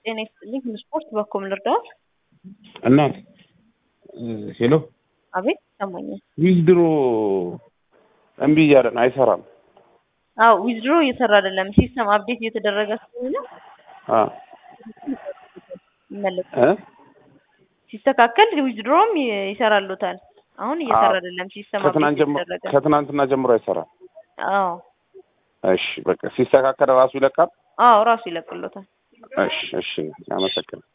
ጤና ይስጥልኝ። ስፖርት በኮም ልርዳዎት? እናት ሄሎ፣ አቤት ይሰማኛል። ዊዝድሮ እምቢ እያለን አይሰራም። አዎ ዊዝድሮ እየሰራ አይደለም። ሲስተም አፕዴት እየተደረገ ስለሆነ አ ይመለሳል። እ ሲስተካከል ዊዝድሮም ይሰራሉታል። አሁን እየሰራ አዎ። አይደለም። ሲስተም ከትናንት አፕዴት ጀምሮ እየተደረገ ከትናንትና ጀምሮ አይሰራም። አዎ እሺ በቃ ሲስተካከል ራሱ ይለቃል። አዎ ራሱ ይለቅሎታል። እሺ እሺ፣ አመሰግናለሁ።